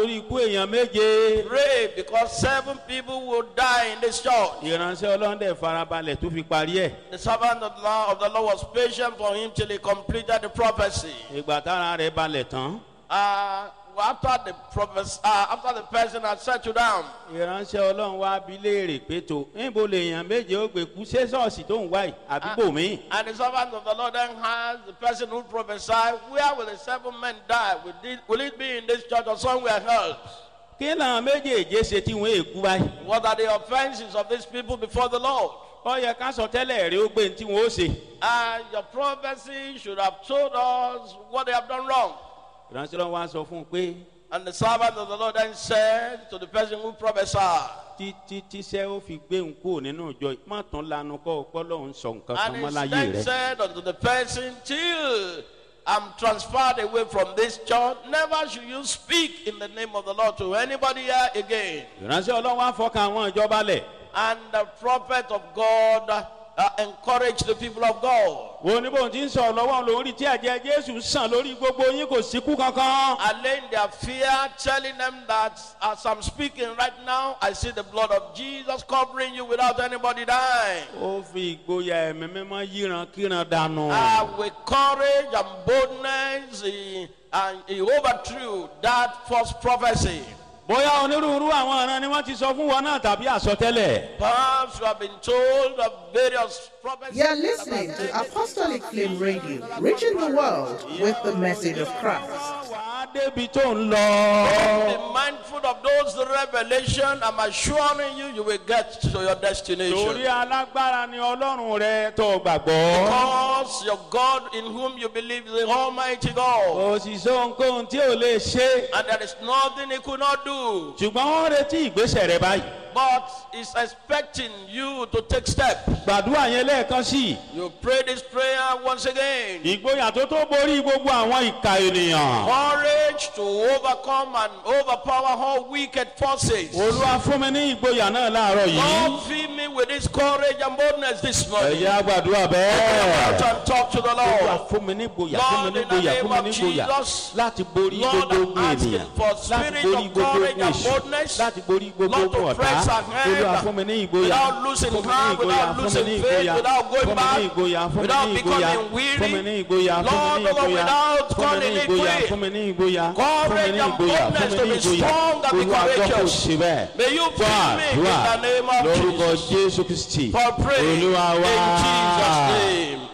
torí ikú èèyàn méje. Pray because seven people will die in this church. ìránṣẹ́ ọlọ́run dẹ̀ farabalẹ̀ tó fi parí ẹ̀. The servant of the Lord, of the Lord was patient for him till he completed the prophecy. ìgbà tára rẹ̀ balẹ̀ tán. Uh, after the prophes- uh, after the person had settled down, ìránṣẹ́ ọlọ́run wá bí léèrè pé tó níbo lèèyàn méje ó gbé kú ṣé ṣọ́ọ̀ṣì tó ń wá yìí àdúgbò mi. and the servant of the Lord then asked the person who prophesied, Where will the seven men die? Will it, will it be in this church or somewhere else? kí làwọn méjèèjì ṣe tí wọ́n èkú báyìí. What are the offenses of these people before the Lord? ó yẹ ká sọ tẹ́lẹ̀ rí ó gbé ní tí wọ́n ó ṣe. And your prophecy should have told us what they have done wrong. ìránṣẹ́ ọlọ́run wá sọ fún un pé And the servant of the Lord then said to the person who prophesied, títí tíṣẹ́ ó fi gbé òun kúrò nínú ìjọ yìí má tán lanu kọ́ ọpọ́ lọ́hún sọ nǹkan kan And mọ́ he láyé then rẹ̀. said unto the person, Till I'm transferred away from this church, never should you speak in the name of the Lord to anybody here again. ìránṣẹ́ ọlọ́run wá fọkàn àwọn ìjọba lẹ̀. And the prophet of God uh, encouraged the people of God. wo ní bóun ti ń sọ̀rọ̀ lọ́wọ́ lórí tí ẹ̀jẹ̀ jésù sàn lórí gbogbo yín kò síkú kankan. Allaying their fear, telling them that as I'm speaking right now, I see the blood of Jesus covering you without anybody dying. ó fi ìgboyà ẹ̀mí mímọ́ yíran kíran dànù. Uh, with courage and boldness, he, and he overthrew that false prophecy. bóyá onírúurú àwọn ọ̀ràn ni wọ́n ti sọ fún wọn náà tàbí àsọtẹ́lẹ̀. Perhaps you have been told of various prophecies. You're listening to Apostolic Flame Radio, reaching the world with the message of Christ. wà á débi tó ń lọ. Be mindful of those revelation. I'm assuring you, you will get to your torí destination. alágbára ni ọlọ́run rẹ tó gbàgbọ́. Because your God in whom you believe is the Almighty God. kò sì sọ ohunkóhun tí ò lè ṣe. And there is nothing he could not do. ṣùgbọ́n wọ́n retí ìgbésẹ̀ rẹ báyìí. But he's expecting you to take steps. gbàdúrà yẹn lẹ́ẹ̀kan sí i. You pray this prayer once again. ìgboyà tó tó borí gbogbo àwọn ìka ènìyàn. Courage to overcome and overpower all wicked forces. olúwa fún mi ní ìgboyà náà láàárọ̀ yìí. Lord, fill me with this courage and boldness this morning. ẹ̀yà gbàdúrà Out bẹ́ẹ̀. and talk to the olúwa Lord. fún mi ní ìgboyà fún mi ní ìgboyà fún mi ní ìgboyà láti borí Lord, gbogbo I'm ogun asking ènìyàn for láti spirit borí of gbogbo courage ogun and èṣù boldness. láti borí gbogbo Not to ogun ọ̀tá press ahead olúwa fún mi ní ìgboyà without losing fún mi ní heart, ìgboyà without fún mi losing ní faith, ìgboyà without going fún mi back, ní ìgboyà fún mi without ní ìgboyà becoming weary. fún mi ní ìgboyà fún mi Lord, ní ìgboyà without fún mi ní calling it ìgboyà quit. fún mi ní ìgboyà fún mi Courage ní and ìgboyà fún boldness mi to ní be ìgboyà strong and be olúwa gbọ́ kò courageous. sí bẹ́ẹ̀ May you gbọ́ fill me in àdúrà the name of lórúkọ Jesus. jésù kristi For praying in olúwa wá. Jesus' name.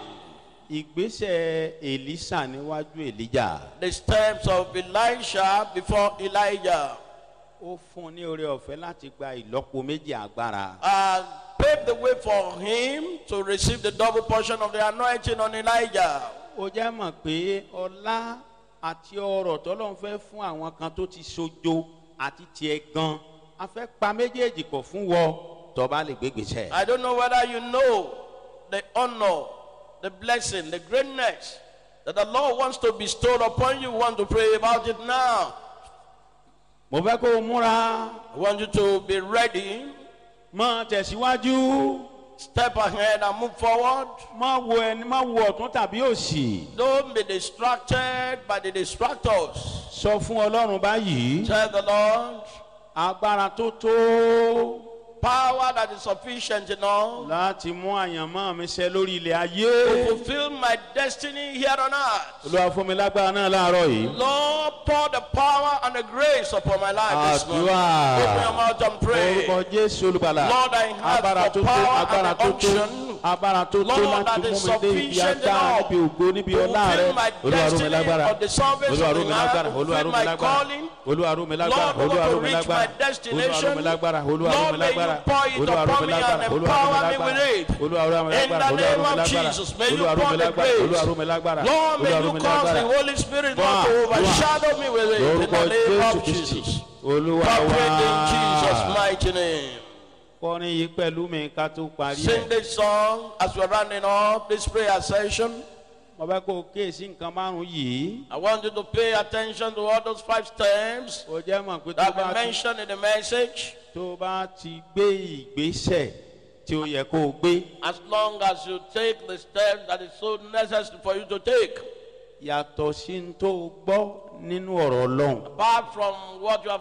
ìgbésẹ̀ èlísà níwájú èlíjà The steps of Elisha before Elijah ó fún un ní oore ọ̀fẹ́ láti gba ìlọ́po méjì agbára. and paved the way for him to receive the double portion of the anointing on Elijah. ó jẹ́ mọ̀ pé ọlá àti ọrọ̀ tọ́lọ́run fẹ́ fún àwọn kan tó ti sojo àti tiẹ̀ gan a fẹ́ pa méjèèjì pọ̀ fún wọ tọ́ba lè gbégbèsè. I don't know whether you know the honor, the blessing, the greatness that the Lord wants to bestow upon you. Want to pray about it now. mo fẹ́ kó o múra I want you to be ready, mọ tẹ̀síwájú step ahead and move forward. má wo ẹni má wo ọ̀tún tàbí òsì Don't be distracted by the distractors. sọ fún ọlọ́run báyìí Tell the Lord, agbára tó tó power that is sufficient enough láti mú àyànmọ́ mi ṣẹ lórí ilẹ̀ to ayé fulfill my destiny here on earth. olúwa fún mi lágbára náà láàárọ̀ yìí. Lord, pour the power and the grace upon my life this morning. Àdúrà. Open your mouth and pray. orúkọ jésù olùgbàlà Lord, I have agbára the tó tó power and agbára the tó tó unction. agbára tó tó Lord, láti that mú is mi dé ibi sufficient agbára enough níbi ògo níbi to ọlá rẹ fulfill my olúwa rú mi destiny lágbára of the service olúwa of rú the mi earth, lágbára to olúwa rú fulfill mi my lágbára calling. olúwa rú mi lágbára Lord, olúwa to rú mi reach lágbára my olúwa rú destination. mi lágbára olúwa rú Lord, mi may you lágbára pour it olúwa rú upon mi me lágbára and olúwa rú mi empower me lágbára with it. olúwa rú mi In the lágbára olúwa rú name mi of lágbára Jesus, may you olúwa rú pour mi the lágbára grace. olúwa rú mi lágbára Lord, may olúwa rú you mi cause the lágbára Holy Spirit Wá, not to wá. overshadow me with it. In lórúkọ the name jésù of kristi Jesus. olúwa Pray in Jesus' wá mighty name. kọrin yìí pẹ̀lú mi ká tó parí ẹ̀. Sing this song as we're rounding up this prayer session. mo fẹ́ kó o kíyèsí nǹkan márùn-ún yìí. I want you to pay attention to all those five steps o jẹ́ mọ̀ pé tó that bá we ti mentioned in the message. tó bá ti gbé ìgbésẹ̀ tí ó yẹ kó o gbé As long as you take the steps that is so necessary for you to take, yàtọ̀ sí ní tó o gbọ́ nínú ọ̀rọ̀ ọlọ́run. apart from what you have